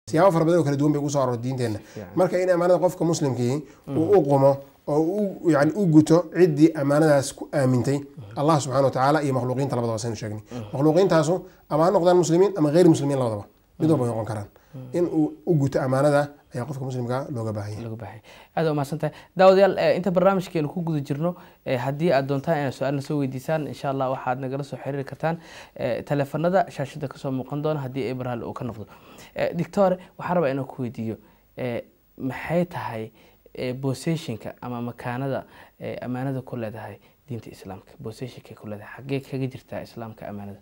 siyaabo fara badan oo kala duwan bay kusoo aroortay diinteenna marka in amaanada qofka muslimkii uu u qumo oo u yani u guto ciddii amaanadaas ku aamintay allah subxana wa tacaala iyo makhluuqiinta labadaba saynu sheegnay makhluuqiintaasu ama ha noqdaan muslimiin ama geyr muslimiin labadaba mid walba way noqon karaan in uu u guto amaanada ayaa qofka muslimka looga baahan yahay lagu baahay aad waa mahadsantahay daawadayaal eh, inta barnaamijkeenu ku guda jirno eh, haddii aad doontaan inaad su-aalna soo weydiisaan insha allah waxaad nagala soo xiriiri kartaan eh, taleefanada shaashada kasoo muuqan doona haddii abrahal uu ka noqdo Eh, doctor waxaan rabaa inaan ku weydiiyo eh, maxay tahay eh, positionka ama makaanada eh, amaanada ku leedahay diinta islaamka positionka ku leedahay xaggee kaga jirtaa islaamka amaanada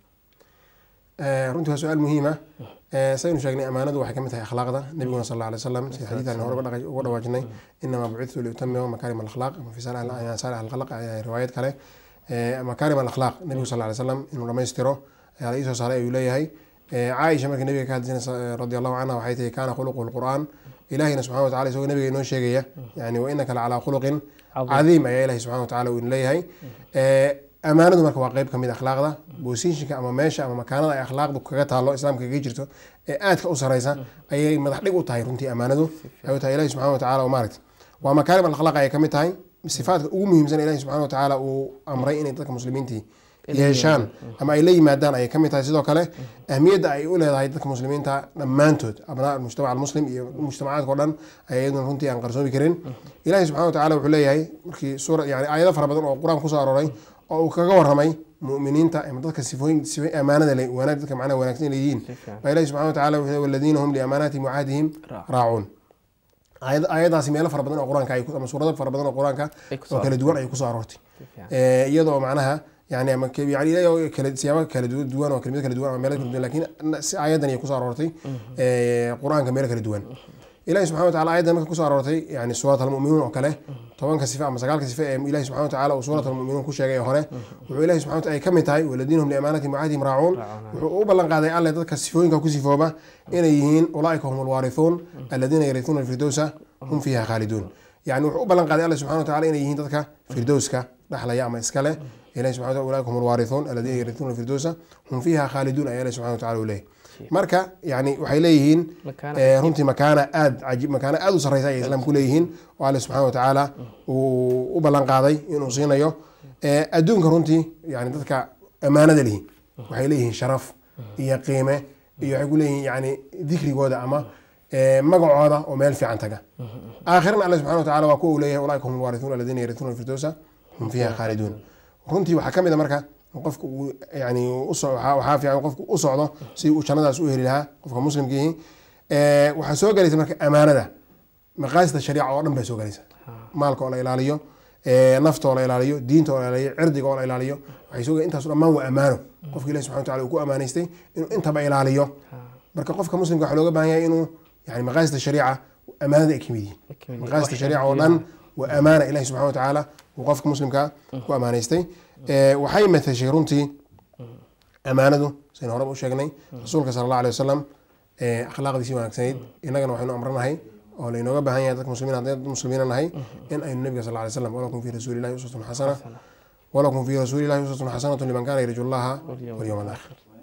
Eh, runtii waa su-aal muhiima saynu sheegnay amaanadu waxay kamid tahay akhlaaqda nabiguna sal alla alay wasalam sida xadiidan hore uga dhaqa- uga dhawaajinay inamaa bucithu liutamima makaarim alakhlaaq ama fi saali alkhalaq ayaa riwaayad kale Eh, makaarim alakhlaaq nabigu sal alla alay wasalam inuu dhammaystiro ayaa la iisoo saaray ayuu leeyahay Eh, caaisha markii nabiga ka hadlaysa radi allahu canha waxay tihi kaana khuluquhu lqur'aan ilahina subxana wa tacala isagoo nabiga inoo sheegaya yani wa inaka lacalaa khuluqin cadiim ayaa ilahi subxana wa tacala uu leeyahay Eh, amaanadu marka waa qeyb kamid akhlaaqda bosishinka ama meesha ama makaanada ay akhlaaqdu kaga taalo islaamka kaga jirto ee aadka u sareysa ayay madax dhig u tahay runtii amaanadu ay tahay ilahi subxana wa tacala oo maaragta waa makaarim alakhlaaq ayay kamid tahay sifaadka ugu muhiimsan ilahi subxana wa tacaala uu amray inay dadka muslimiintii yeeshaan ama ay la yimaadaan ayay kamid tahay sidoo kale ahmiyadda ay u leedahay dadka muslimiinta dhammaantood abnaa mujtamac almuslim iyo mujtamacaadka o dhan ay iyaduna runtii aan qarsoomi karin ilahi subxana wa tacala wuxuu leeyahay markii suura yani aayado fara badan oo qur-aan kusoo arooray oo uu kaga waramay mu'miniinta ama dadka sifooyin sifa amaanada le wanaag dadka macnaha wanaagsan leeyihiin baa ilahi subxana wa tacala wuxuu leeyahay waladiina hum liamaanaatihim wacahdihim raacuun aayad- aayadaasi meelo fara badan oo qur-aanka ay ku- ama suurado fara badan oo qur-aanka Ay kusoo oo kala duwan ay kusoo aroortay fiican. Eh, iyadoo macnaha yani ama ke- yani ilahay oo kala siyaabo kala du- duwan oo kelimado kala duwan ama meelo kala duwan lakin si aayadan ay kusoo aroortay eh, qur-aanka meelo kala duwan ilahi subxana wa tacala aayaddan marka kusoo aroortay yani suurat almu'minuun oo kale tobanka sife ama sagaalka sife ee ilahi subxana wa tacala uu suurat almu'minuun ku sheegay ee hore wuxuu ilahi subxana wa tacala ay ka mid tahay waladiina hum liamaanatihim wacahdihim raacuun wuxuu u ballan qaaday alle dadka sifooyinka ku sifooba inay yihiin ulaaika hum alwaarithuun aladiina yarithuna alfirdowsa hum fiiha khaaliduun yani wuxuu u ballan qaaday alle subxana wa tacala inay yihiin dadka firdowska dhaxlaya ama iskale ilahi subxana wa tacala ulaaika hum alwaarithuun aladiina yarithuna alfirdowsa hum fiiha khaaliduun ayaa ilahi subxana wa tacala uu leeyahay marka yani waxay leeyihiin Makaana eh, runtii makaana aad cajiib makaana aad u sarreysa ayay islaamku leeyihiin oo alle subxana wa tacaala uu u ballan qaaday inuu siinayo Eh, adduunka runtii yani dadka amaanada lihi waxay leeyihiin sharaf iyo qiime iyo waxay ku leeyihiin yani dikrigooda ama eh, magacooda oo meel fiican taga aakhirana alle subxana wa tacala waa kuwa uu leeyahay ulaaika hum alwaarithuun aladiina yarithuna alfirdowsa hum fiiha khaaliduun runtii waxaa ka mid a marka qofka uu yani uso waxaa waxaa fiican qofku u socdo si uu jannadaas u heli lahaa qofka muslimkiihi Eh, waxaa soo galaysa marka amaanada maqaasida shariica oo dhan bay soo galaysa maalka oo la ilaaliyo eh, nafta oo la ilaaliyo diinta oo la ilaaliyo cirdiga oo la ilaaliyo waxay soo galaysa intaas dhammaan waa amaano qofka ilahi subxana wa tacala uu ku amaanaystay inuu intaba ilaaliyo marka qofka muslimka waxaa looga baahan yahay inuu yani maqaasida shariica amaanada ay kamid yihiin maqaasida shariica oo dhan waa amaana ilahi subxana wa tacaala uu qofka muslimka ku amaanaystay Eh, waxay matashay runtii amaanadu saynu horeba u sheegnay rasuulka sala allah alay wasalam eh, akhlaaqdiisii wanaagsanayd innagana waxaynu amranahay oo laynooga baahan yahay dadka muslimiin haddii dad muslimiina nahay in aynu nabiga sal alay slam walakum fi rasuulillahi uswatun xasana walakum fi rasuulillahi uswatun xasanatu liman kana yarju llaha walyawma alaakhir